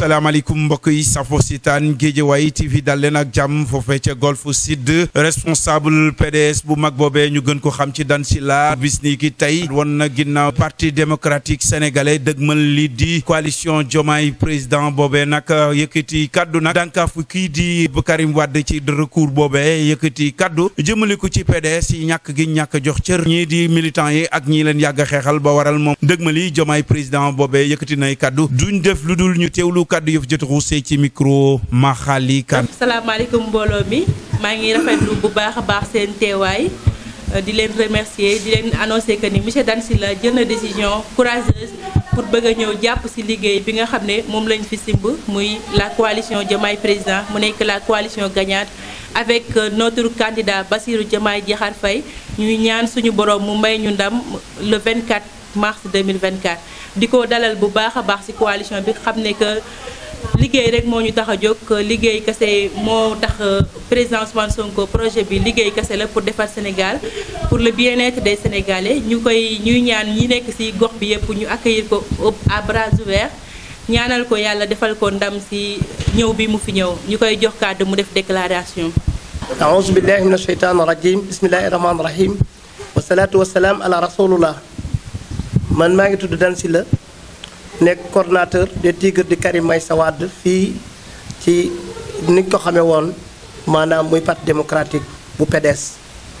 asalaamaaleykum mbokk yi safo sitaan Géejawaay TV dal leen ak jàmm foofee ca Golf Sud responsable PDS bu mag boobee ñu gën ko xam ci Dan Sylla bis ni ki tey won na ginnaaw parti démocratique sénégalais dëgmal li di coalition Diomaye président boobee nag yëkkati kaddu nag dànkaafu kii di Karim Wade ci recours boobee yëkkati kaddu jëmale ko ci PDS yi ñàkk gi ñàkk jox cër ñii di militants yi ak ñii leen yàgg xeexal ba waral moom dëgmali Diomaye président boobee yëkkati nay kaddu duñ def lu dul ñu teewlu kaddu yëf jot ruusee ci micro Maxali Kan salaamaaleykum mbooloo mi maa ngi rafetlu bu baax a baax seen teewaay di leen remercier di leen annoncer que ni monsieur Dan Sylla jël na décision courageuse pour bëgg a ñëw jàpp ci liggéey bi nga xam ne moom lañ fi simb muy la coalition Diomaye président mu nekk la coalition gagnante avec notre candidat Bassirou Diomaye Diakhar Faye ñuy ñaan suñu borom mu may ñu ndam le 24 mars 2024 di ko dalal bu baax a baax ci coalition bi xam ne que liggéey rek moo ñu tax a jóg liggéey kese moo tax président Ousmane Sonko projet bi liggéey kese la pour defar Sénégal pour le bien-être des Sénégalais ñu koy ñuy ñaan ñi nekk ci gox bi yëpp ñu accueillir ko à bras ouverts ñaanal ko yàlla defal ko ndam ci ñëw bi mu fi ñëw ñu koy jox kàddu mu def déclaration. aouzu billahi mina sheytaani rajim bismillahi rahmaani rahim wasalaatu wasalaam ala rasulullah man maa ngi tudd Dan Sylla nekk coordonnateur des Tigres di Karim Meïssa Wade fii ci ni ko xamee woon maanaam muy parti démocratique bu PDS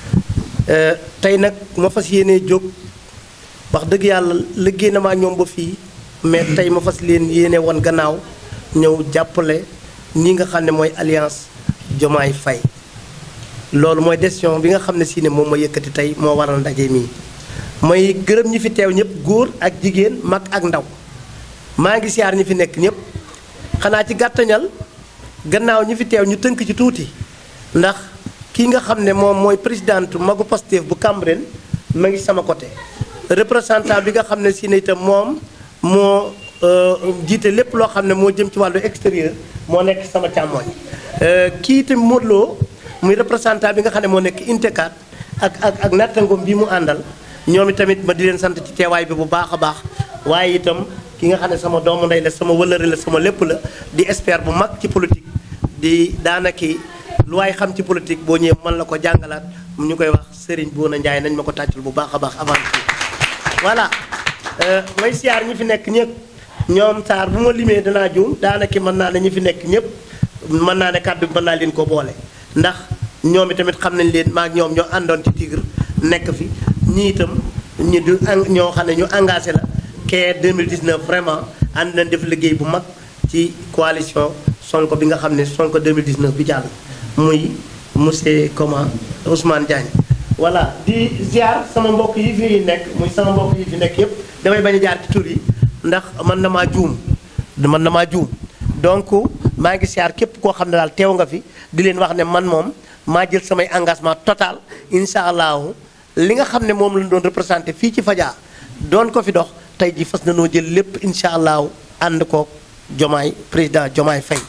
tey nag ma fas yéenee jóg wax dëgg yàlla liggéey na maa ñoom ba fii mais tey ma fas leen yéene woon gannaaw ñëw jàppale ñi nga xam ne mooy alliance Diomaye Faye loolu mooy décision bi nga xam ne si ne moom ma yëkkati tey moo waral ndaje mii mooy gërëm ñi fi teew ñëpp góor ak jigéen mag ak ndaw maa ngi siyaar ñi fi nekk ñëpp xanaa ci gàttañal gannaaw ñi fi teew ñu tënk ci tuuti ndax kii nga xam ne moom mooy présidente magu Pastef bu Cambérène ma ngi sama côté représentant bi nga xam ne si ne itam moom moo jiite lépp loo xam ne moo jëm ci wàllu extérieur moo nekk sama càmmooñ kii itam Modou Lo muy représentant bi nga xam ne moo nekk intekat ak ak ak nattangoom bi mu àndal ñoom itamit ma di leen sant ci teewaay bi bu baax a baax waaye itam ki nga xam ne sama doomu ndey la sama wëllëre la sama lépp la di expert bu mag ci politique di daanaki lu waay xam ci politique boo ñëwee mën la ko jàngalaat ñu koy wax Serigne Bouna Ndiaye nañ ma ko tàccul bu baax a baax avant voilà may siyaar ñi fi nekk ñëpp ñoom saar bu ma limee danaa juum daanaki mën naa ne ñi fi nekk ñëpp mën naa ne kàddu bi mën naa leen ko boole ndax ñoom itamit xam nañ leen maak ñoom ñoo àndoon ci Tigre nekk fi ñii itam ñi du ñoo xam ne ñu engagé la kee 2019 vraiment ànd nañ def liggéey bu mag ci coalition Sonko bi nga xam ne Sonko 2019 bi jàll muy monsieur comment Ousmane Diagne voilà di ziar sama mbokk yi fi nekk muy sama mbokk yi fi nekk yépp damay bañ a jaar ci tur yi ndax man na maa juum man na maa juum donc maa ngi ziar képp koo xam ne daal teew nga fi di leen wax ne man moom maa jël samay engagement total incha allahu li nga xam ne moom lañ doon représenté fii ci Fadia doon ko fi dox tey ji fas na noo jël lépp incha allahu ànd ko Diomaye président Diomaye Faye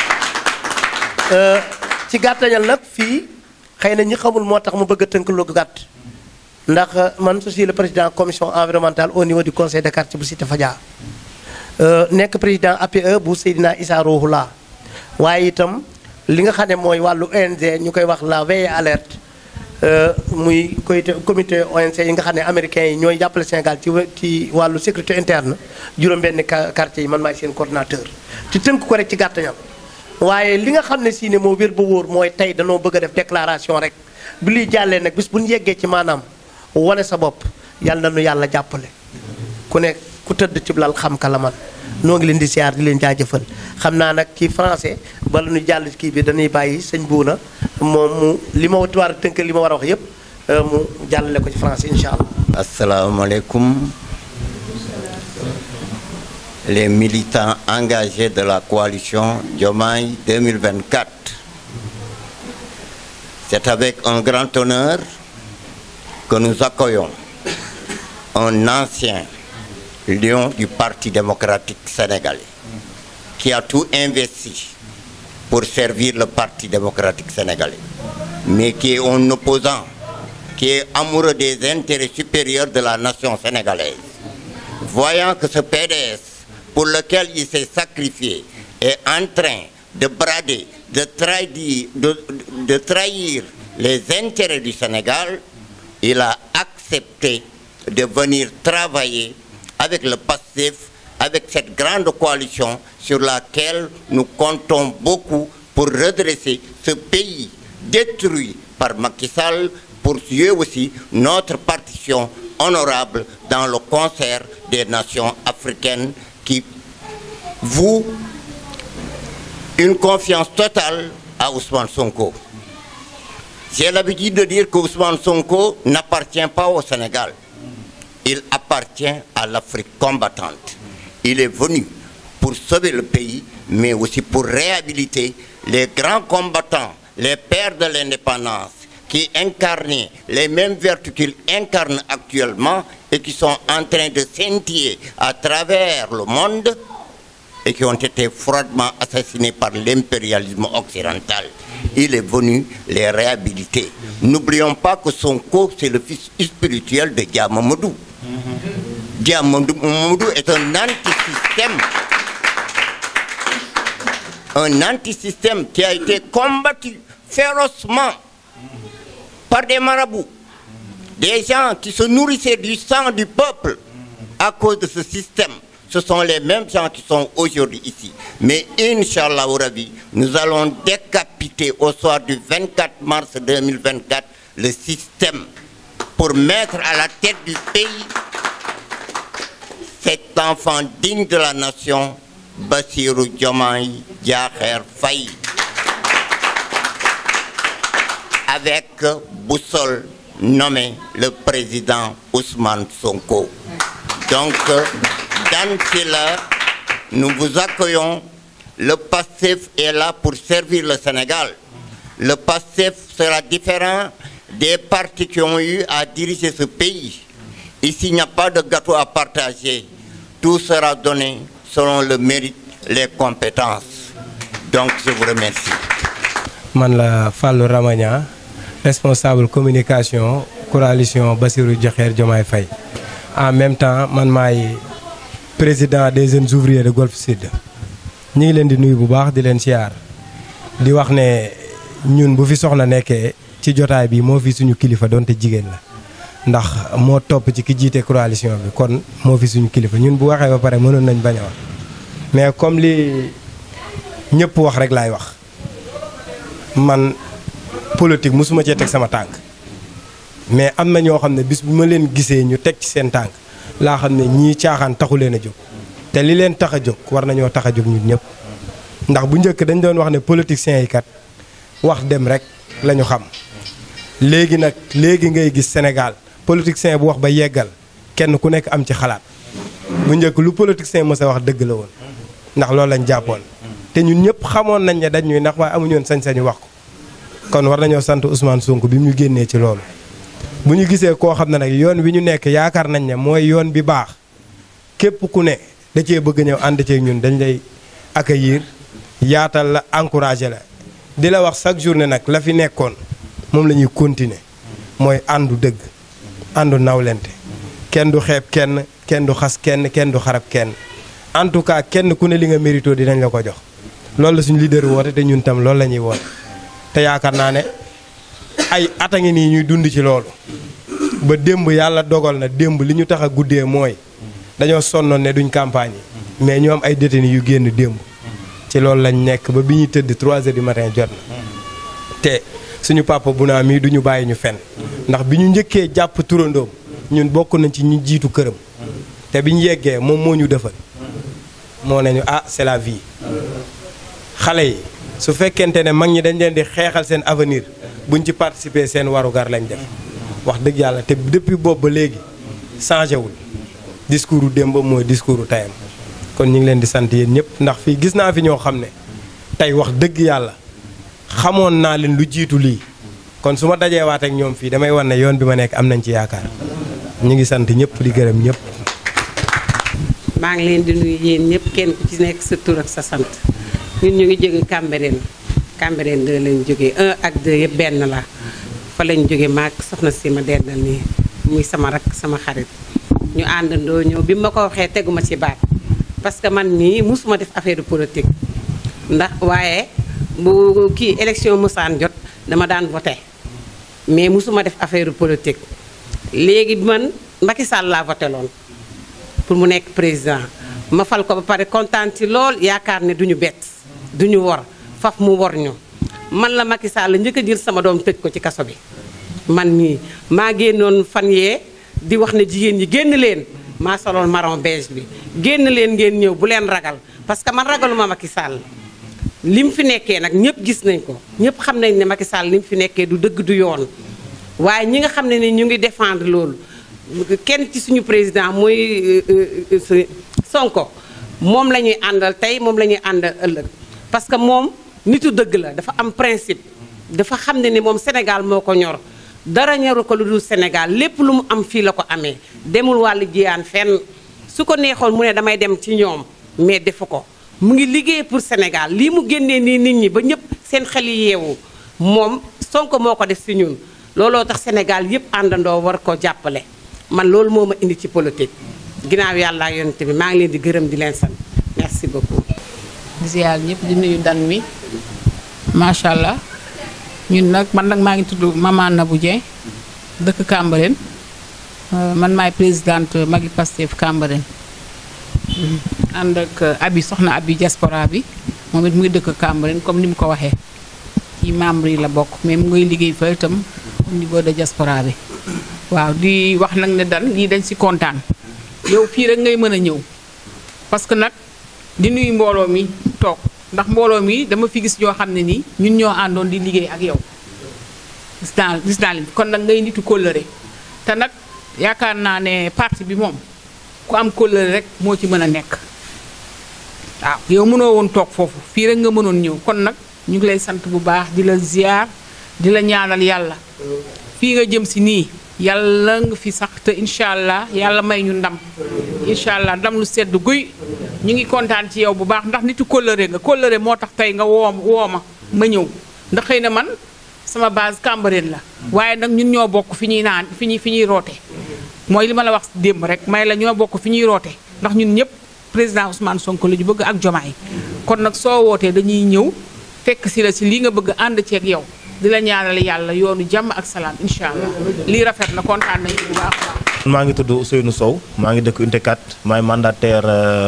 ci gàttañal nag fii xëy na ñi xamul moo tax mu bëgg a tënk lu gàtt ndax man je suis le président commission environnementale au niveau du conseil de quartier bu cité Fadia nekk président APE bu Seydina Issa Rouhoula waaye itam li nga xam ne mooy wàllu ONG ñu koy wax la veille alerte muy comité comité ONG yi nga xam ne américains yi ñooy jàppale Sénégal ci ci wàllu sécurité interne juróom-benn quartier yi man maay seen coordinateur ci tënk ko rek ci gàttañal waaye li nga xam ne si ne moo wér ba wóor mooy tey danoo bëgg a def déclaration rek bi luy jàllee nag bis bu ñu yeggee ci maanaam wane sa bopp yàlla na nu yàlla jàppale ku ne ku tëdd ci lal xam ka la man noo ngi leen di siyaar di leen jaajëfal xam naa nag ci français bala ñu jàll kii bi dañuy bàyyi sëñ buuna moom mu li ma war a tënk li ma war a wax yépp mu jàllale ko ci français incha allah. asalaamaaleykum les militants engagés de la coalition Diomaye 2024. C'est avec un grand honneur que nous accueillons un ancien lion du Parti démocratique sénégalais qui a tout investi pour servir le Parti démocratique sénégalais, mais qui est un opposant, qui est amoureux des intérêts supérieurs de la nation sénégalaise. Voyant que ce PDS, pour lequel il s'est sacrifié, est en train de brader, de trahir, de, de trahir les intérêts du Sénégal, il a accepté de venir travailler avec le passif, avec cette grande coalition sur laquelle nous comptons beaucoup pour redresser ce pays détruit par Macky Sall, pour jouer aussi notre partition honorable dans le concert des nations africaines qui vouent une confiance totale à Ousmane Sonko. J'ai l'habitude de dire que Ousmane Sonko n'appartient pas au Sénégal. Il appartient à l'Afrique combattante. Il est venu pour sauver le pays, mais aussi pour réhabiliter les grands combattants, les pères de l'indépendance, qui incarnaient les mêmes vertus qu'il incarne actuellement et qui sont en train de scintiller à travers le monde et qui ont été froidement assassinés par l'impérialisme occidental. Il est venu les réhabiliter. N'oublions pas que Sonko, c'est le fils spirituel de Diamamadou. Diamamadou est un antisystème. Un antisystème qui a été combattu férocement par des marabouts, des gens qui se nourrissaient du sang du peuple à cause de ce système. Ce sont les mêmes gens qui sont aujourd'hui ici. Mais Inch'Allah Rabi, nous allons décapiter au soir du 24 mars 2024 le système pour mettre à la tête du pays cet enfant digne de la nation, Bassirou Diomaye Diakher Faye. Avec boussole nommé le président Ousmane Sonko. Donc, dans cela, nous vous accueillons. Le passif est là pour servir le Sénégal. Le passif sera différent des partis qui ont eu à diriger ce pays. Ici, il n'y a pas de gâteau à partager. Tout sera donné selon le mérite, les compétences. Donc, je vous remercie. man la Fallou Ramagna responsable communication coalition Bassirou Diakher Diomaye Faye en même temps man maay président des jeunes ouvriers de Golf Sud ñi ngi leen di nuyu bu baax di leen siyaar di wax ne ñun bu fi soxna nekkee ci jotaay bi moo fi suñu kilifa donte jigéen la ndax moo topp ci ki jiite coalition bi kon moo fi suñu kilifa ñun bu waxee ba pare mënoon nañ bañ a wax mais comme li ñëpp wax rek laay wax man politique mosuma cee teg sama tànk mais am na ñoo xam ne bis bu ma leen gisee ñu teg ci seen tànk laa xam ne ñii caaxaan taxu leen a jóg te li leen tax a jóg war nañoo tax a jóg ñun ñëpp ndax bu njëkk dañ doon wax ne politiciens yi kat wax dem rek la ñu xam léegi nag léegi ngay gis Sénégal politicien bu wax ba yeggal kenn ku nekk am ci xalaat bu njëkk lu politicien mës a wax dëgg la woon ndax loolu lañ jàppoon te ñun ñëpp xamoon nañ ne dañ ñuy ndax waaye amuñu woon sañ-sañu wax ko kon war nañoo sant Ousmane Sonko bi mu ñu génnee ci loolu bu ñu gisee koo xam ne nag yoon wi ñu nekk yaakaar nañ ne mooy yoon bi baax képp ku ne da cee bëgg ñëw ànd ceeg ñun dañ lay accueillir yaatal la encouragé la di la wax chaque journée nag la fi nekkoon moom la ñuy continuer mooy àndu dëgg àndu nawlente kenn du xeeb kenn kenn du xas kenn kenn du xarab kenn en tout cas kenn ku ne li nga mérito dinañ la ko jox loolu la suñu leader woote te ñun tam loolu la ñuy woote te yaakaar naa ne ay at a ngi nii ñuy dund ci loolu ba démb yàlla dogal na démb li ñu tax a guddee mooy dañoo sonnoon ne duñ campagne yi mais ñu am ay détenus yu génn démb ci loolu lañ nekk ba bi ñuy tëdd 3 heures du matin jot na te suñu papa bu naa mii du ñu bàyyi ñu fen ndax bi ñu njëkkee jàpp turandoom ñun bokk nañ ci ñu jiitu këram te bi ñu yeggee moom moo ñu defal moo nañu ah c'est la vie xale yi su fekkente ne mag ñi dañ leen di xeexal seen avenir buñ ci participer seen warugar lañ def wax dëgg yàlla te depuis boobu ba léegi changé wul discours u démb mooy discours u tayam kon ñu ngi leen di sant yéen ñëpp ndax fii gis naa fi ñoo xam ne tey wax dëgg yàlla xamoon naa leen lu jiitu lii kon su ma dajee waat ak ñoom fii damay wan ne yoon bi ma nekk am nañ ci yaakaar ñu ngi sant ñëpp di gërëm ñëpp. maa ngi leen di nuyu yéen ñëpp kenn ku ci nekk sa tur ak sa sant ñun ñu ngi jóge Cambérène Cambérène 2 lañ jógee 1 ak 2 yëpp benn la fa lañ jóge maag soxna si ma dendal nii muy sama rak sama xarit ñu àndandoo ñëw bi ma ko waxee teguma ci baat parce que man mii musuma def affaire politique ndax waaye bu kii élection musaan jot dama daan voté mais musuma def affaire politique léegi man Macky Sall laa voté loon pour mu nekk président ma fal ko ba pare kontaan ci lool yaakaar ne duñu bett duñu wor faf mu wor ñu man la Macky Sall njëkk a jël sama doom tëj ko ci kaso bi man mii maa génnoon fan yee di wax ne jigéen ñi génn leen maa soloon marron beige bi génn leen ngeen ñëw bu leen ragal parce que man ragaluma Macky Sall li mu fi nekkee nag ñëpp gis nañ ko ñëpp xam nañ ne Macky Sall li mu fi nekkee du dëgg du yoon waaye ñi nga xam ne ni ñu ngi défendre loolu kenn ci suñu président muy Sonko moom la ñuy àndal tey moom la ñuy àndal ëllëg parce que moom nitu dëgg la dafa am principe dafa xam ne ni moom Sénégal moo ko ñor dara ñoru ko lu dul Sénégal lépp lu mu am fii la ko amee demul wàllu jiyaan fenn su ko neexoon mu ne damay dem ci ñoom mais defu ko mu ngi liggéey pour Sénégal lii mu génnee nii nit ñi ba ñëpp seen xel yi yeewu moom Sonko moo ko def si ñun looloo tax Sénégal yëpp àndandoo war ko jàppale man loolu moo ma indi ci politique ginnaaw yàlla ak yonent bi maa ngi leen di gërëm di leen sant merci beaucoup. di ziar ñëpp di nuyu dan mi macha allah ñun nag man nag maa ngi tudd Maman Nabou Dieng dëkk Cambérène man maay présidente Magui Pastef Cambérène ànd ak abi soxna abi diaspora bi moom it mu ngi dëkk Cambérène comme ni mu ko waxee ci membre yi la bokk mais mu ngay liggéey fa itam au niveau de diaspora bi waaw di wax nag ne dan lii dañ si kontaan yow fii rek ngay mën a ñëw parce que nag di nuyu mbooloo mi toog ndax mbooloo mi dama fi gis ñoo xam ne nii ñun ñoo àndoon di liggéey ak yow gis naa gis naa leen kon nag ngay nitu kóllëre te nag yaakaar naa ne parti bi moom ku am kóllëre rek moo ci mën a nekk waaw yow mënoo woon toog foofu fii rek nga mënoon ñëw kon nag ñu ngi lay sant bu baax di la ziar di la ñaanal yàlla fii nga jëm si nii yàlla nga fi sax te incha allah yàlla may ñu ndam incha allah ndam lu sedd guy ñu ngi kontaan ci yow bu baax ndax nitu kóllëre nga kóllëre moo tax tey nga woo woo ma ma ñëw ndax xëy na man sama base Cambérène la waaye nag ñun ñoo bokk fi ñuy naan fi ñuy fi ñuy roote mooy li ma la wax démb rek may la ñoo bokk fi ñuy roote ndax ñun ñëpp président Ousmane Sonko la ñu bëgg ak Jomaay kon nag soo wootee dañuy ñëw fekk si la si lii nga bëgg ànd ceeg yow di la ñaanal yàlla yoonu jàmm ak salaam incha allah lii rafet na kontaan nañu bu baax a baax. maa ngi tudd Ousseynou Sow maa ngi dëkk Unité 4 maay mandataire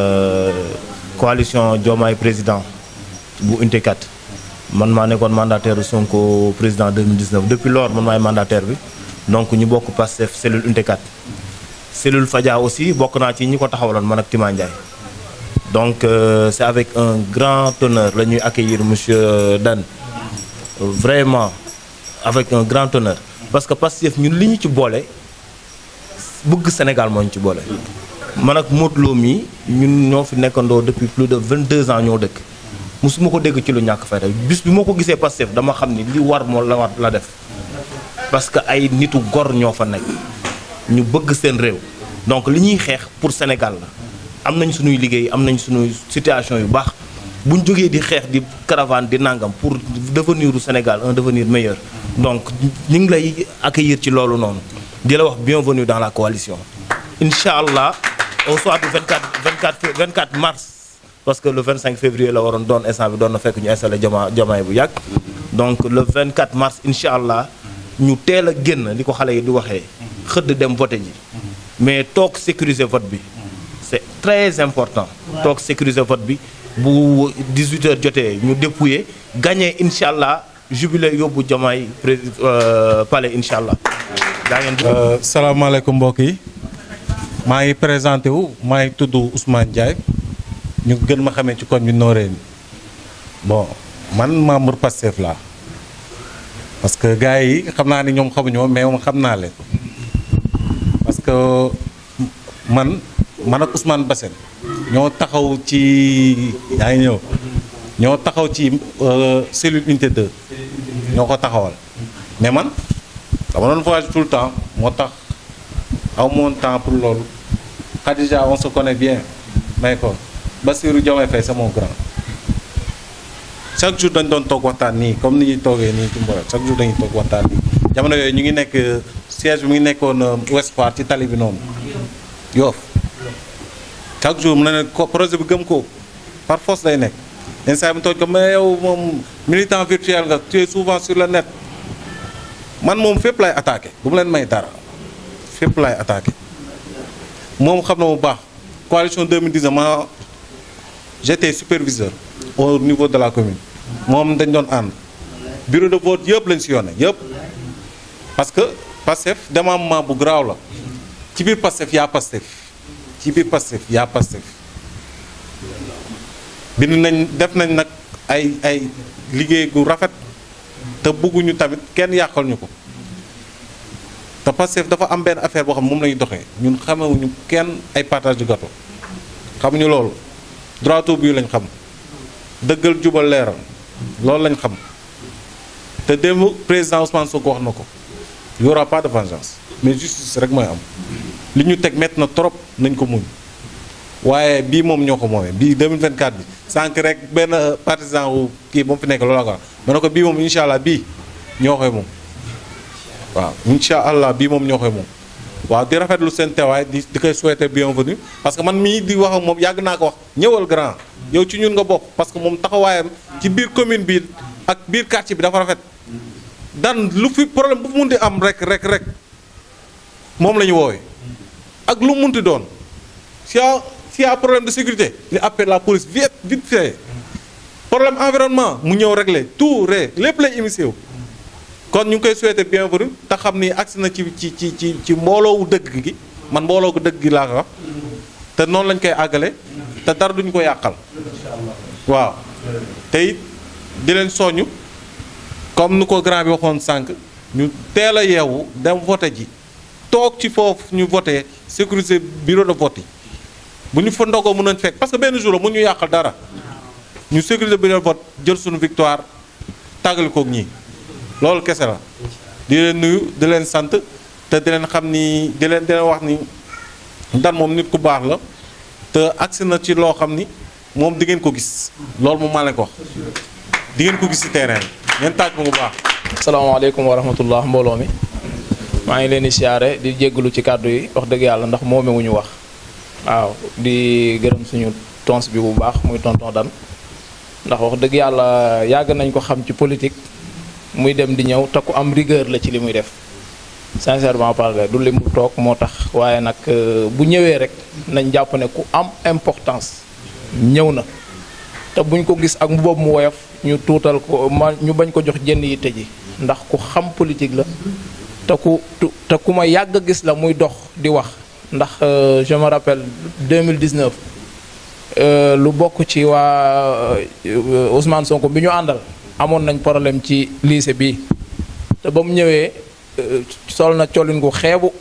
coalition Diomaye président bu Unité 4 man maa nekkoon mandataire Sonko président 2019 depuis lors man maay mandataire bi donc ñu bokk Pastef cellule Unité 4 cellule Fadia aussi bokk naa ci ñi ko taxawaloon man ak Tima Ndiaye donc euh, c'est avec un grand honneur la ñuy accueillir monsieur Dan vraiment avec un grand honneur parce que Pastef ñun li ñu ci boole bëgg Sénégal moo ñu ci boole. man ak Modou Lo mii ñun ñoo fi nekkandoo depuis plus de 22 ans ñoo dëkk musuma ko dégg ci lu ñàkk fayda bis bi moo ko gisee Pastef dama xam ni li war moo la war la def parce que ay nitu gor ñoo fa nekk ñu bëgg seen réew donc li ñuy xeex pour Sénégal la am nañ suñuy liggéey am nañ suñuy situation yu baax bu ñu jógee di xeex di caravane di nangam pour devenir u Sénégal un devenir meilleur donc ñu ngi lay accueillir ci loolu noonu di la wax bienvenue dans la coalition incha allah au soir du 24 24 24 mars parce que le 25 février la waroon doon instant bi doon na fekk ñu installé jama jamaay bu yàgg donc le 24 mars incha allah ñu teel a génn li ko xale yi di waxee xëdd dem voté ji mais toog sécuriser vote bi c'est très important toog sécuriser vote bi bu 18 heures jotee ñu dépouiller gagné incha allah jubilé yóbbu jamaay pré palais incha allah daa ngeen salaamaaleykum mbokk yi maa ngi présenté wu maa ngi tudd Ousmane Ndiaye ñu gën ma xamee ci koñ bi Noreyni bon man membre Pastef laa parce que gars yi xam naa ni ñoom xamuñu mais moom xam naa leen parce que man man ak Ousmane Bassène ñoo taxaw ci yaa ngi ñëw ñoo taxaw ci cellule unité 2 ñoo ko taxawal mais man dama doon voyage tout le temps moo tax aw moon temps pour loolu Khadija on se connaît bien may ko Bassirou Diomaye Faye c'est mon grand chaque jour dañ doon toog waxtaan nii comme ni ñuy toogee nii ci Mboro chaque jour dañuy toog waxtaan nii jamono yooyu ñu ngi nekk siège bi mu ngi nekkoon Ouest Foire ci tali bi noonu Yoff chaque jour mu ne ne ko projet bi gëm ko par force day nekk instant mu tooj ko mais yow moom militant virtuel nga tu es souvent sur le net man moom fépp lay attaqué bu mu leen may dara fépp lay attaqué moom xam na bu baax coalition 2010 ma j'étais superviseur au niveau de la commune moom dañ doon ànd bureau de vote yëpp lañ si yónnee yëpp parce que Pastef démembrement bu garaaw la ci biir Pastef yaa Pastef ci biir Pastef yaa Pastef bind nañ def nañ nag ay ay liggéey gu rafet te bëgguñu tamit kenn yàqal ñu ko te Pastef dafa am benn affaire boo xam moom lañuy doxee ñun xamewuñu kenn ay partage de gâteau xamuñu loolu droit au but lañ xam dëggal jubal leeral loolu lañ xam te démb président Ousmane Sonko wax na ko y aura pas de vengeance mais justice rek mooy am li ñu teg métti na trop nañ ko muñ waaye bii moom ñoo ko moomee bii 2024 bi sànq rek benn partisan wu kii moom fi nekk loolu la ko wax ma ne ko bii moom incha allah bii ñoo koy moom waaw incha allah bii moom ñoo koy moom waaw di rafetlu seen teewaay di di koy souhaiter bienvenue parce que man mii di wax ak moom yàgg naa ko wax ñëwal grand yow ci ñun nga bokk parce que moom taxawaayam ci biir commune bi ak biir quartier bi dafa rafet dan lu fi problème bu mun di am rek rek rek moom la ñu woowee ak lu munti doon si y s'il y a problème de sécurité ñu appelle la police vite vite fait problème environnement mu ñëw régler tout ré lépp lay émissé wu kon ñu ngi koy souhaiter bienvenue te xam ni agsi na ci ci ci ci ci mbooloowu dëgg gi man mbooloo gu dëgg gi laa ko wax te noonu lañ koy àggale te dara duñu ko yàqal waaw te it di leen soñu comme nu ko grand bi waxoon sànq ñu teel a yeewu dem voté ji toog ci foofu ñu voté sécuriser bureau de vote yi bu ñu fa ndogoo mën nañ fekk parce que benn jour la mu ñu yàqal dara ñu sécuriser bureau de vote jël suñu victoire tàggali koog ñii loolu kese la di leen nuyu di leen sant te di leen xam ni di leen di leen wax ni Dan moom nit ku baax la te agsi na ci loo xam ni moom di ngeen ko gis loolu moom maa leen ko wax di ngeen ko gis ci terrain bi ngeen taaj ko bu baax. asalaamaaleykum wa rahmatullah mbooloo mi maa ngi leen di siyaare di jéggalu ci kàddu yi wax dëgg yàlla ndax moome wu ñu wax waaw di gërëm suñu tons bi bu baax muy tonton Dan ndax wax dëgg yàlla yàgg nañ ko xam ci politique muy dem di ñëw te ku am rigueur la ci li muy def sincèrement parler du li mu toog moo tax waaye nag bu ñëwee rek nañ jàpp ne ku am importance ñëw na te buñ ko gis ak mu boobu mu woyof ñu tuutal ko ma ñu bañ ko jox jënn yi tëji ndax ku xam politique la te ku te ku ma yàgg a gis la muy dox di wax ndax je me rappelle 2019 lu bokk ci waa Ousmane Sonko bi ñu àndal amoon nañ problème ci lycée bi te ba mu ñëwee sol na colin gu xeebu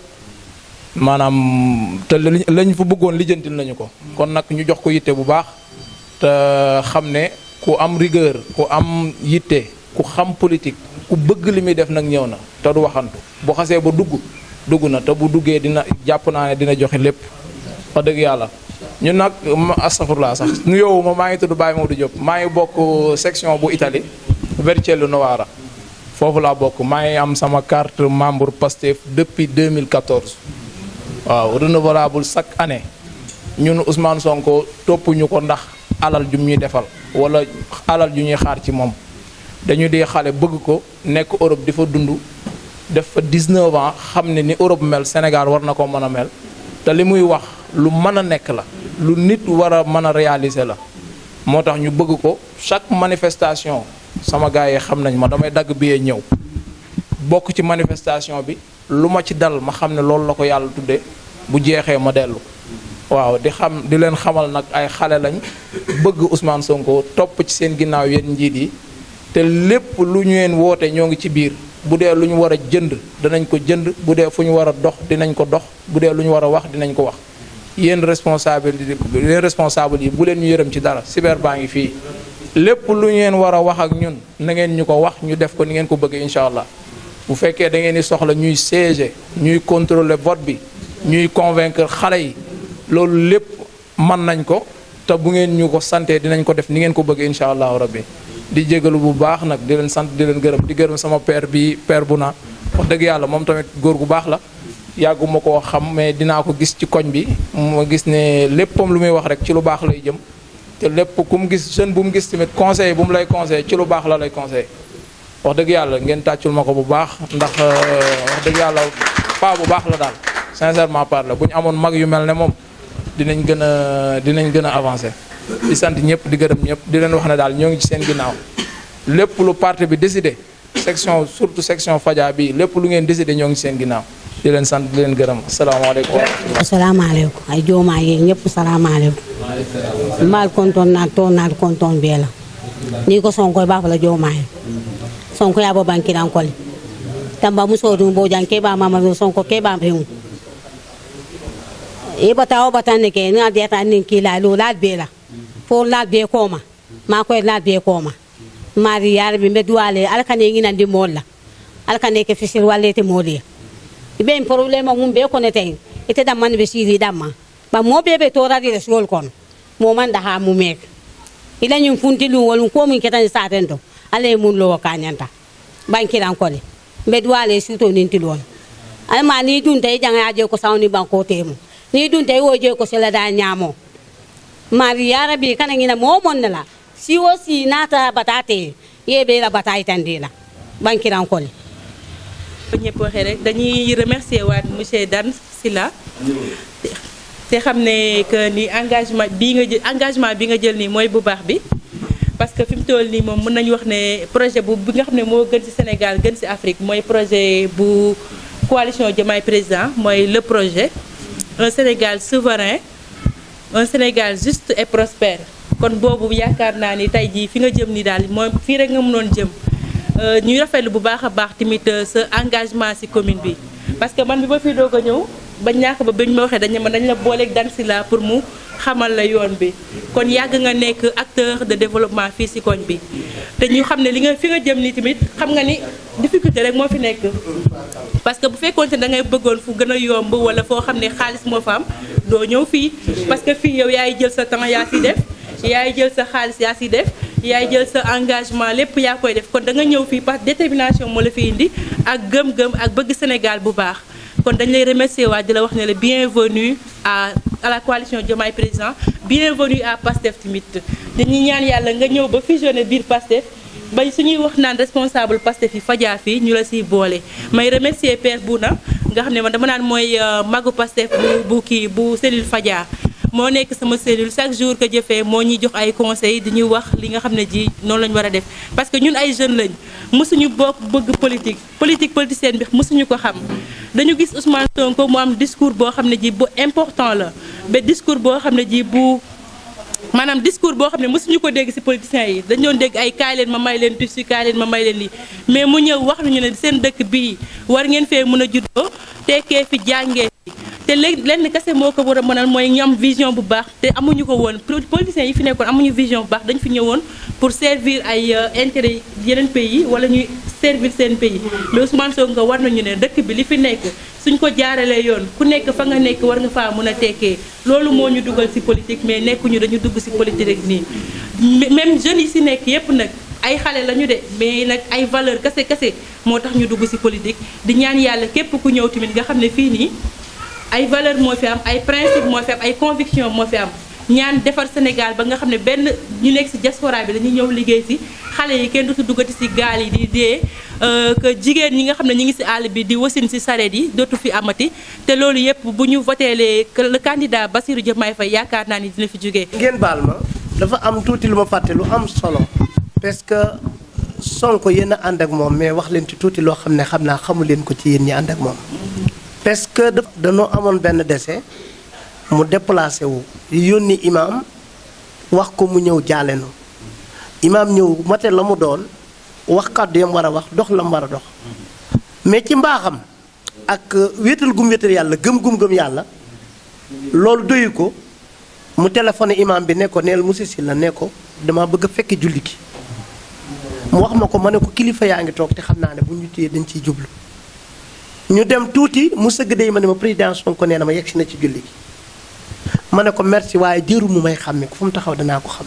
maanaam te lañ fa bëggoon lijjantil nañu ko kon nag ñu jox ko yitte bu baax te xam ne ku am rigueur ku am yitte ku xam politique ku bëgg li muy def nag ñëw na te du waxantu bu xasee ba dugg dugg na te bu duggee dina jàpp naa ne dina joxe lépp wax dëgg yàlla ñun nag astafurlaa sax nu yow ma maa ngi tudd Baye Maodo Diop maa ngi bokk section bu Italie Vercello Novara foofu laa bokk maa ngi am sama carte membre Pastef depuis 2014 waaw renouvelable chaque année ñun Ousmane Sonko toppuñu ko ndax alal ju ñuy defal wala alal ju ñuy xaar ci moom dañu di xale bëgg ko nekk Europe di fa dund def fa 19 ans xam ne ni Europe mel Sénégal war na ko mën a mel te li muy wax lu mën a nekk la lu nit war a mën a réaliser la moo tax ñu bëgg ko chaque manifestation sama gars yi xam nañ ma damay dagg billet ñëw bokk ci manifestation bi lu ma ci dal ma xam ne loolu la ko yàlla tudde bu jeexee ma dellu waaw di xam di leen xamal nag ay xale lañ bëgg Ousmane Sonko topp ci seen ginnaaw yéen njiit yi te lépp lu ñu leen woote ñoo ngi ci biir bu dee lu ñu war a jënd danañ ko jënd bu dee fu ñu war a dox dinañ ko dox bu dee lu ñu war a wax dinañ ko wax yéen responsable yéen responsable yi bu leen ñu yërëm ci dara cyber baa ngi fii lépp lu ngeen war a wax ak ñun na ngeen ñu ko wax ñu def ko ni ngeen ko bëggee incha allah bu fekkee da ngeen di soxla ñuy siéger ñuy contrôler vote bi ñuy convaincre xale yi loolu lépp mën nañ ko te bu ngeen ñu ko santee dinañ ko def ni ngeen ko bëggee incha allahu rabbi di jégalu bu baax nag di leen sant di leen gërëm di gërëm sama père bi père bu na wax dëgg yàlla moom tamit góor gu baax la yàgguma koo xam mais dinaa ko gis ci koñ bi ma gis ne léppam lu muy wax rek ci lu baax lay jëm te lépp ku mu gis jeune bu mu gis tamit conseil bu mu lay conseil ci lu baax la lay conseil wax dëgg yàlla ngeen tàccul ma ko bu baax ndax wax dëgg yàlla pas bu baax la daal sincèrement parle bu ñu amoon mag yu mel ne moom dinañ gën a dinañ gën a avancer di sant ñëpp di gërëm ñëpp di leen wax ne daal ñoo ngi ci seen ginnaaw lépp lu parti bi décidé section surtout section Fadia bi lépp lu ngeen décidé ñoo ngi ci seen ginnaaw di leen sant di leen gërëm asalaamaaleykum asalaamaaleykum ay joomaa yeeg ñëpp salaamaaleykum mbaal kontoon naat toon naat kontoon bee la ni ko sonko baa fala joomaa ye sonko yaa bo bankiran kole tamba musoo dum bo jan ke ba mama sonko ke ba pewu e bata o bata ne ke na de ta nin kila lo laat bee la fo laat bee kooma maa koy laat bee kooma mari yar bi mbe duwale alkane ngina ndi molla alkane ke fisir walle te moliya ibe en problème mum be ko ne tay ite dam man be siri damma ba mo be be tora di resol kon mo man da ha mu mek ila nyum funti lu wol ko mun ketan saten to ale mun lo kanyanta bankiran ko le mbe duwale suto nin tilon al ma ni dun tay janga je ko sawni banko temu ni dun tay wo je ko sela da nyamo mari ya rabbi kana ngina mo mon la si wo si nata batate ye be la batay tandila bankiran ko le ñëpp waxee rek dañuy remercier waat monsieur Dan Sylla te xam ne que ni engagement bii nga jël engagement bi nga jël nii mooy bu baax bi parce que fi mu toll nii moom mën nañu wax ne projet bu bi nga xam ne moo gën ci Sénégal gën ci Afrique mooy projet bu coalition Diomaye Président mooy le projet un Sénégal souverain un Sénégal juste et prospère kon boobu yaakaar naa ni tey jii fi nga jëm ni daal mooy fii rek nga mënoon jëm ñuy rafetlu bu baax a baax tamit sa engagement ci commune bi parce que man bi ma fi doog a ñëw ba ñàkk ba bañ ma waxee dañ ma dañ la booleeg Dan Sylla pour mu xamal la yoon bi kon yàgg nga nekk acteur de développement fii ci koñ bi te ñu xam ne li nga fi nga jëm ni tamit xam nga ni difficulté rek moo fi nekk parce que bu fekkoon te da ngay bëggoon fu gën a yomb wala foo xam ne xaalis moo fa am doo ñëw fii parce que fii yow yaay jël sa temps yaa ci def yaay jël sa xaalis yaa ci def yaay jël sa engagement lépp yaa koy def kon da nga ñëw fii parce que détermination moo la fi indi ak gëm-gëm ak bëgg Sénégal bu baax kon dañ lay remercier waa di la wax ne la bienvenue à à la coalition Diomaye Président bienvenue à PASTEF tamit dañuy ñaan yàlla nga ñëw ba fusionné biir PASTEF ba suñuy wax naan responsable PASTEF yi fajaa fii ñu la siy boole may remercier Père Bouna nga xam ne man dama naan mooy magu PASTEF bu bu kii bu cellule fajaa moo nekk sama cellule chaque jour que jëfee moo ñuy jox ay conseils di ñuy wax li nga xam ne ji noonu la ñu war a def parce que ñun ay jeunes lañ mësuñu bokk bëgg politique politique politicienne bi mësuñu ko xam dañu gis Ousmane Sonko mu am discours boo xam ne ji bu important la ba discours boo xam ne ji bu maanaam discours boo xam ne mësuñu ko dégg ci politiciens yi dañu doon dégg ay kaay leen ma may leen tissu kaay leen ma may leen lii mais mu ñëw wax nañu ne seen dëkk bii war ngeen fee mën a juddoo tekkee fi jàngee fi te léegi lenn kese moo ko war a mënal mooy ñu am vision bu baax te amuñu ko woon politiciens yi fi nekkoon amuñu vision bu baax dañu fi ñëwoon pour servir ay intérêt yeneen pays wala ñuy servir seen pays mais Ousmane Sonko war nañu ne dëkk bi li fi nekk suñ ko jaaralee yoon ku nekk fa nga nekk war nga faa mën a tekkee loolu moo ñu dugal ci politique mais nekkuñu dañu dugg ci politique rek nii même jeunes yi ci nekk yépp nag ay xale lañu de mais nag ay valeur kese kese moo tax ñu dugg ci politique di ñaan yàlla képp ku ñëw tamit nga xam ne fii nii ay valeur moo fi am ay principe moo fi am ay conviction moo fi am ñaan defar Sénégal ba nga xam ne benn ñu nekk ci diaspora bi dañuy ñëw liggéey ci xale yi kenn dootu duggati ci gaal yi di dee que jigéen ñi nga xam ne ñi ngi ci àll bi di wasin ci sareet yi dootu fi amati te loolu yépp bu ñu voteelee le candidat Bassirou Diomaye Faye yaakaar naa ni dina fi jógee. ngeen baal ma dafa am tuuti lu ma fàtte lu am solo parce que Sonko yéen a ànd ak moom mais wax leen ci tuuti loo xam ne xam naa xamu leen ko ci yéen ñi ànd ak moom. parce que dañoo amoon benn décès mu déplacé wu yónni imam wax ko mu ñëw jaale nu imam ñëw mate la mu doon wax kàddu yam war a wax dox la mu war a dox mais ci mbaaxam ak wéetal gum wéetal yàlla gëm gum gëm yàlla loolu doyu ko mu téléphoné imam bi ne ko neel monsieur Sylla ne ko dama bëgg a fekk julli gi mu wax ma ko ma ne ko kilifa yaa ngi toog te xam naa ne bu ñu téyee dañ ciy jublu ñu dem tuuti mu sëgg day ma ne ma président Sonko nee na ma yegsi na ci julli gi ma ne ko merci waaye jëru mu may xàmme ko fu mu taxaw danaa ko xam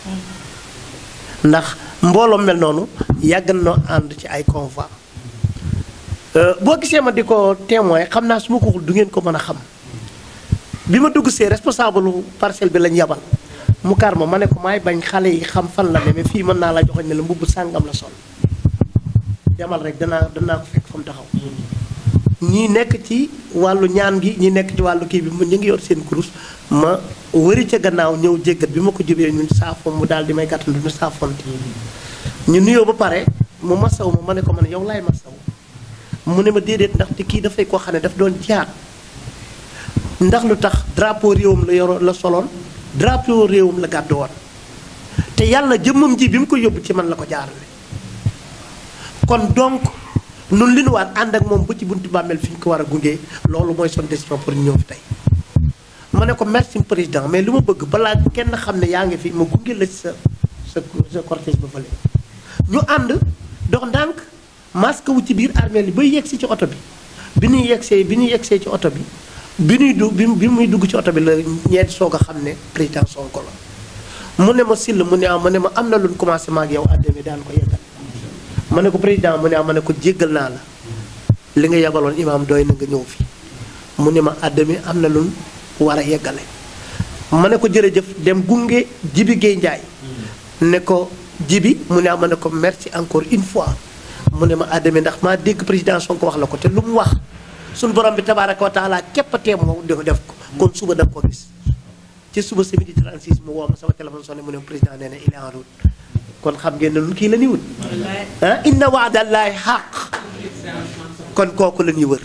ndax mbooloo mel noonu yàgg na ànd ci ay convoi boo gisee ma di ko témoin xam naa su ma ko waxul du ngeen ko mën a xam bi ma dugg see responsable parcelle bi lañ yabal mu kar ma ma ne ko maay bañ xale yi xam fan la demee fii mën naa la joxoñ ne la mbubb sàngam la sol demal rek danaa danaa ko fekk fa mu taxaw ñii nekk ci wàllu ñaan gi ñi nekk ci wàllu kii bi mu ñu ngi yor seen kurus ma wëri ca gannaaw ñëw jéggat bi ma ko jubee ñun saafoon mu daal di may gàttandu ñu saafoonte ñu nuyoo ba pare mu masaw ma ma ne ko man yow laay masaw mu ne ma déedéet ndaxte kii dafay koo xam ne daf doon jaat ndax lu tax drapeau réewam la yoro la soloon drapeau réewam la gàddu woon te yàlla jëmmam ji bi mu ko yóbbu ci man la ko jaarale kon donc nun li nu waat ànd ak moom ba ci buntu bàmmeel fi ñu ko war a gunge loolu mooy son décision pour ñu ñëw fi tey ma ne ko merci président mais lu ma bëgg balaa kenn xam ne yaa ngi fi ma gunge la ci sa sa sa cortège ba fële ñu ànd dox ndànk masque wu ci biir armée li bay yegg si ci oto bi bi ñuy yeggsee bi ñuy yeggsee ci oto bi bi ñuy du bi bi muy dugg ci oto bi la ñeenti soog a xam ne président Sonko la mu ne ma sill mu ne ah ma ne ma am na lu ñu commencé ma ak yow àddemi daan ko yeggal ma ne ko président mu ne ah ma ne ko jéggal naa la li nga yebaloon imaam doy na nga ñëw fi mu ne ma àddemi am na lu ñu war a yeggale ma ne ko jërëjëf dem gunge Jibi Guèye Ndiaye ne ko Jibi mu ne ah ma ne ko merci encore une fois mu ne ma àddemi ndax maa dégg président Sonko wax la ko te lu mu wax suñu borom bi tabaaraka wa taala képp a teem moo def def ko kon suba da nga ko gis ci suba sa midi 36 mu woo ma sama téléphone sonné mu ne président nee na il est en route kon xam ngeen ne lu kii la ñuy wut ah inna waadallaahi xaq kon kooku la ñuy wër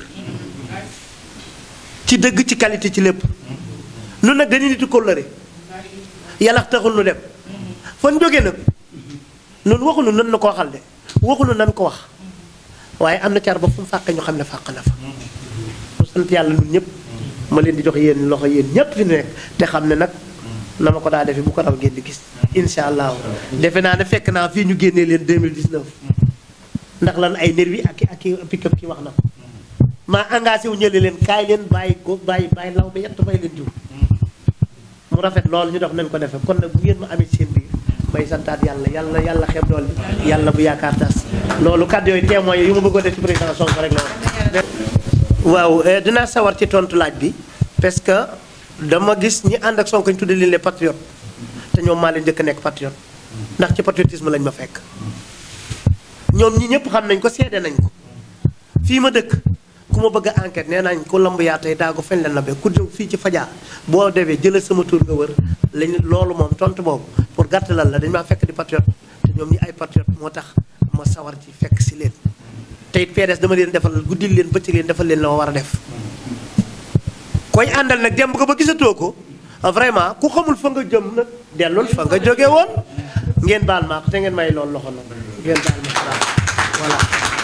ci dëgg ci qualité ci lépp nu nag dañuy nitu kóllëre yàlla taxul nu dem fan jógee nag nun waxuñu nan na ko waxal de waxuñu nan ko wax waaye am na car ba fu mu fàqee ñu xam ne fàq na fa mu sant yàlla ñun ñëpp ma leen di jox yéen loxo yéen ñëpp fi nekk te xam ne nag na ma ko daa defee bu ko raw ngeen di gis incha allah defe naa ne fekk naa fii ñu génnee leen 2019 ndax lan ay nervi ak ak i pick-up ki wax na ko maa engagé wu ñële leen kaay leen bàyyi ko bàyyi bàyyi law ba yett may leen jiw mu rafet loolu ñu dox nañ ko defee kon nag bu ngeen ma amee seen biir may santaat yàlla yàlla yàlla xeeb dool bi yàlla bu yaakaar tas loolu kàddu yooyu témoins yu ma bëggoon def ci président Sonko rek la waaw dinaa sawar ci tontu laaj bi parce que dama gis ñi ànd ak Sonko ñu tuddee leen les patriotes te ñoom maa leen njëkk a nekk patriote ndax ci patriotisme lañ ma fekk ñoom ñi ñëpp xam nañ ko seede nañ ko fii ma dëkk ku ma bëgg a enquête nee nañ ko lamb yaa tey daa ko feñ leen la be ku jóg fii ci fajaa boo defee jëlal sama tur nga wër lañ loolu moom tontu boobu pour gàttalal la dañ maa fekk di patriote te ñoom ñi ay patriote moo tax ma sawar ci fekk si leen te it PDS dama leen defal guddil leen bëccëg leen defal leen la ma war a def koy àndal nag dem ko ba gisatoo ko vraiment ku xamul fa nga jëm nag dellul fa nga jóge woon ngeen baal ma te ngeen may loolu loxo nag ngeen baal ma voilà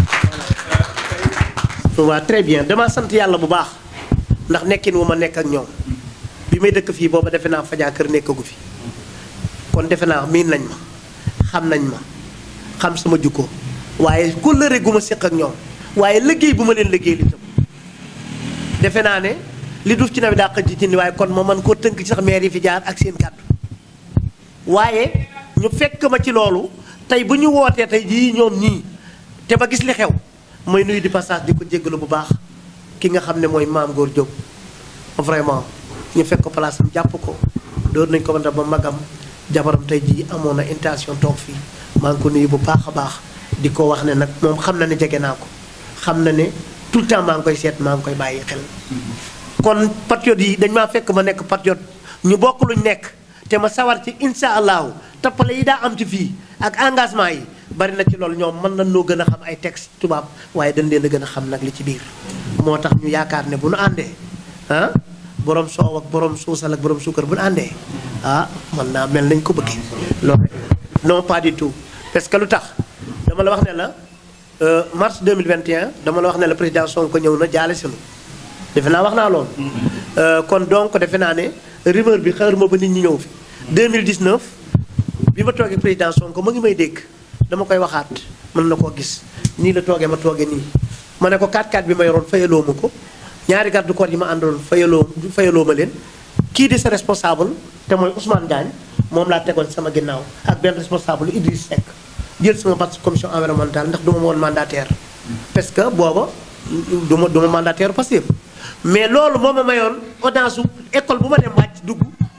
voilà très bien dama sant yàlla bu baax ndax nekkin wu ma nekk ak ñoom bi may dëkk fii booba defe naa fajaa kër nekkagu fi kon defe naa miin nañ ma xam nañ ma xam sama jukko waaye kóllëre gu ma séq ak ñoom waaye liggéey bu ma leen liggéey li tam defe naa ne li duuf ci nawet daa xëj ci ni waaye kon ma mën koo tënk ci sax maire yi fi jaar ak seen kàddu waaye ñu fekk ma ci loolu tey bu ñu wootee tey jii ñoom ñii te ba gis li xew mooy nuyu di passage di ko jéggalu bu baax ki nga xam ne mooy maam góor Diop vraiment ñu fekk ko place am jàpp ko door nañ ko ba magam jabaram tey jii amoon na intention toog fii maa ngi ko nuyu bu baax a baax di ko wax ne nag moom xam na ne jege naa ko xam na ne tout le temps maa ngi koy seet maa ngi koy bàyyi xel kon patriote yi dañ maa fekk ma nekk patriote ñu bokk luñ nekk te ma sawar ci insha allahu tappale yi daa am ci fii ak engagement yi bari na ci loolu ñoom mën nañ noo gën a xam ay texte tubaab waaye dañ leen a gën a xam nag li ci biir moo tax ñu yaakaar ne bu nu àndee ah borom soow ak borom suusal ak borom suukar bu nu àndee ah mën naa mel nañ ko bëggee loolu non pas du tout parce que lu tax dama la wax ne la mars 2021 dama la wax ne la président Sonko ñëw na jaale sinu defe naa wax naa loolu kon donc defe naa ne rumeur bi xër ma ba nit ñi ñëw fi 2019 bi ma toogee président Sonko ma ngi may dégg dama koy waxaat mën na koo gis nii la toogee ma toogee nii ma ne ko 4-4 bi ma yoroon fayaloo ma ko ñaari garde corps yi ma àndaloon fayaloo fayaloo ma leen kii di sa responsable te mooy Ousmane Diagne moom laa tegoon sama ginnaaw ak benn responsable Idriss Seck jël sama parti commission environnementale ndax du ma woon mandataire parce que booba du ma du ma mandataire Pastef mais loolu moo ma mayoon audience su école bu ma dem wàcc dugg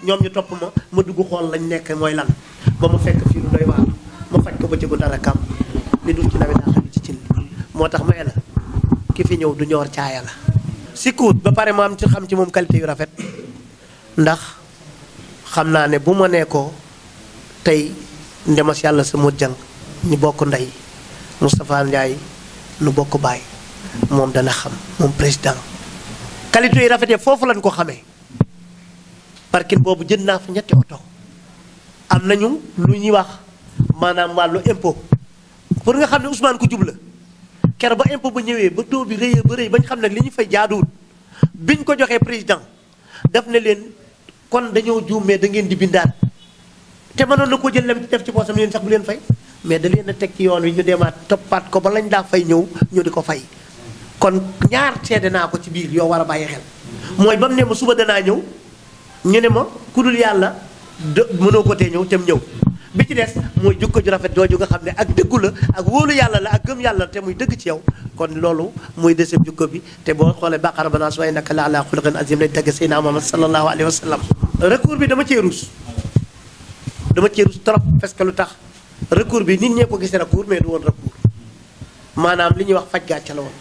ñoom ñu topp ma ma dugg xool lañ nekk mooy lan ba ma fekk fii lu doy waar ma faj ko ba jëgu dara kam li dul ci nawet daa xam ci cin li moo tax may la ki fi ñëw du ñoor caaya la si kuut ba pare ma am ci xam ci moom qualité yu rafet ndax xam naa ne bu ma nee ko tey ndemas yàlla sa mot jang ñu bokk ndey Moustapha Ndiaye nu bokk baay moom dana xam moom président qualité yu rafet foofu lañ ko xamee parking boobu jënd naa fa ñetti oto am nañu lu ñuy wax maanaam wàllu impôt pour nga xam ne Ousmane ku jub la kere ba impôt ba ñëwee ba taux bi rëyee ba rëy bañ xam ne li ñu fay jaaduwul biñ ko joxee président daf ne leen kon dañoo juum mais da ngeen di bindaat te mënoon na ko jël lem ci def ci poosam leen sax bu leen fay mais da leen a teg ci yoon wi ñu demaat toppaat ko ba lañ daa fay ñëw ñu di ko fay kon ñaar seede naa ko ci biir yoo war a bàyyi xel mooy ba mu ne ma suba danaa ñëw ñu ne ma ku dul yàlla de mënoo ko tee ñëw tem ñëw bi ci des mooy jukko ju rafet jooju nga xam ne ak dëggu la ak wóolu yàlla la ak gëm yàlla te muy dëgg ci yow kon loolu muy deuxième jukko bi te boo xoolee baqara ba naa su way naka la ala xuluqin azim lañ tagg Seydina Muhammad sallallahu alayhi wa sallam recours bi dama cee rus dama cee rus trop parce que lu tax recours bi nit ñee ko gisee recours mais du woon recours maanaam li ñuy wax faj gàcce la woon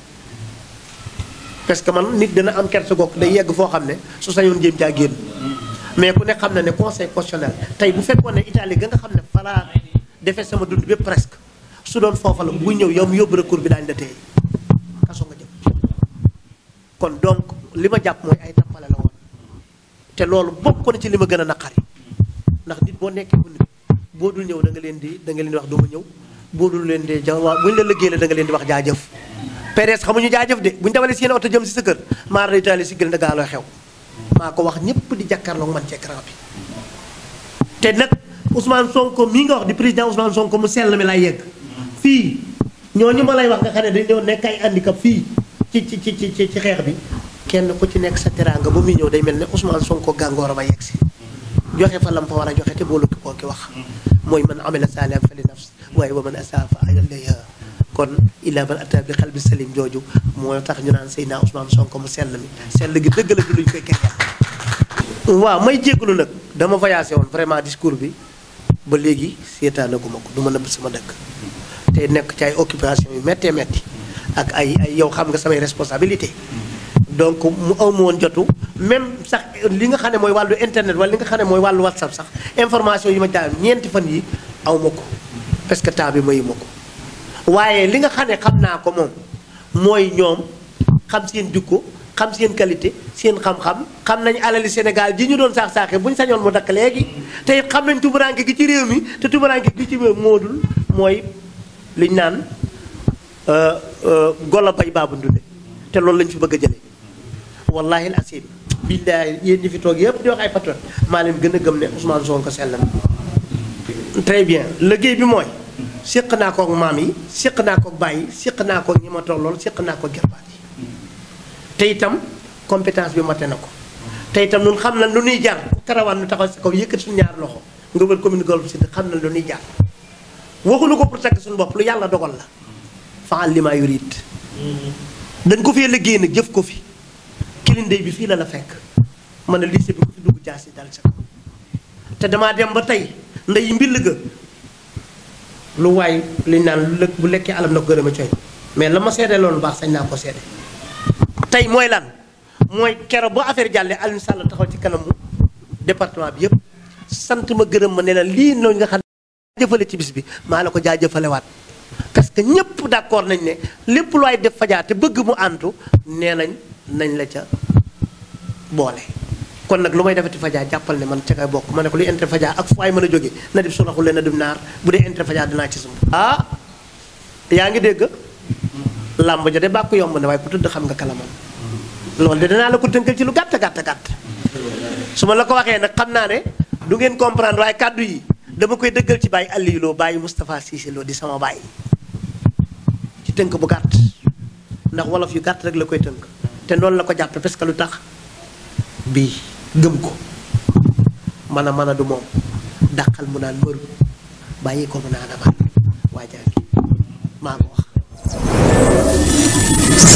parce que man nit dina am kersa goog day yegg foo xam ne su sañoon jéem caa génn mais ku ne xam na ne conseil constitutionnel tey bu fekkoon ne Italie ga nga xam ne falaa defee sama dund bépp presque su doon foofa la buy ñëw yow mu yóbbu recours bi daañu la téye kaso nga jëm kon donc li ma jàpp mooy ay tappale la woon te loolu bokk na ci li ma gën a naqari ndax nit boo nekkee bu nit boo dul ñëw da nga leen di da nga leen di wax du ma ñëw boo dul leen di ja waa bu ñu la liggéey la da nga leen di wax jaajëf PDS xamuñu jaajëf de bu ñu dawalee seen oto jëm si sa kër maar day taali si gën da gaa looy xew maa ko wax ñëpp di jàkkaarloog man ci écran bi te nag Ousmane Sonko mii nga wax di président Ousmane Sonko mu sell mi lay yegg fii ñooñu ma lay wax nga xam ne dañ doon nekk ay handicap fii ci ci ci ci ci xeex bi kenn ku ci nekk sa teraanga ba muy ñëw day mel ne Ousmane Sonko gàngoor ba yegg si joxe fa lam fa war a joxe te boolu ki koo ki wax mooy man amila saalihan fa li nafs waaye wa man asaa fa alayha kon illa man ata bi xalbi salim jooju moo tax ñu naan Seydina Ousmane Sonko mu sell mi sell gi dëgg la du luñ koy kenn waaw may jégalu nag dama voyagé woon vraiment discours bi ba léegi seetaanaguma ko du ma nëbb sama dëkk te nekk ci ay occupation yu méttee métti ak ay ay yow xam nga samay responsabilité donc mu aw ma woon jotu même sax li nga xam ne mooy wàllu internet wala li nga xam ne mooy wàllu whatsapp sax information yi ma daal ñeenti fan yi aw ma ko parce que temps bi mayu ma ko waaye li nga xam ne xam naa ko moom mooy ñoom xam seen jukko xam seen qualité seen xam-xam xam nañ alali Sénégal ji ñu doon saax saaxee bu ñu sañoon mu dakk léegi te it xam nañ tubaraanke gi ci réew mi te tubaraanke gi ci réew moodul mooy liñ naan golo bay baabu ndunde te loolu lañ fi bëgg a jëlee wallahi al asim billahi yéen ñi fi toog yëpp di wax ay patron maa leen gën a gëm ne Ousmane Sonko sell na très bien liggéey bi mooy séq naa kook maam yi séq naa kook baay yi séq naa kook ñi ma tollool séq naa kook gerbaat yi te itam compétence bi mate na ko te itam ñun xam na lu ñuy jar karawaan nu taxaw si kaw yëkkati suñu ñaar loxo nga wër commune Golf Sud xam na lu ñuy jar waxuñu ko pour tagg suñu bopp lu yàlla dogal la faal li maa yurit dañ ko fee liggéey nag jëf ko fi kilindey bi fii la la fekk man ne lycée bi ko fi dugg jaasi dal sa kaw te damaa dem ba tey ndey mbill ga lu waay liñ naan lu lëkk bu lekkee alam na ko gërëm a coy mais la ma seede loolu baax sañ naa ko seede tey mooy lan mooy kero boo affaire jàllee Alioune Sall taxaw ci kanamu département bi yëpp sant ma gërëm ma ne la lii noonu nga xam ne jëfale ci bis bi maa la ko jaajëfalewaat parce que ñëpp d'accord nañ ne lépp lu ay def fajaa te bëgg mu àntu nee nañ nañ la ca boole kon nag lu may defati fajaa jàppal ne man ca kay bokk ma ne ko luy intérêt fajaa ak fu ay mën a jóge na dib suraxul leen na dim naar bu dee intérêt fajaa dinaa ci sum ah yaa ngi dégg làmb ja de bàkku yomb ne waaye ku tëdd xam nga kalaman loolu de danaa la ko tënkal ci lu gàtt gàtt gàtt su ma la ko waxee nag xam naa ne du ngeen comprendre waaye kàddu yi dama koy dëggal ci bàyyi Aliou Lo bàyyi Moustapha Cissé Lo di sama bàyyi ci tënk bu gàtt ndax wolof yu gàtt rek la koy tënk te noonu la ko jàppe parce que lu tax bii gëm ko mën a mën a du moom dàqal mu naan mëru bàyyi ko mu naan amal waa jaa ngi maa ko wax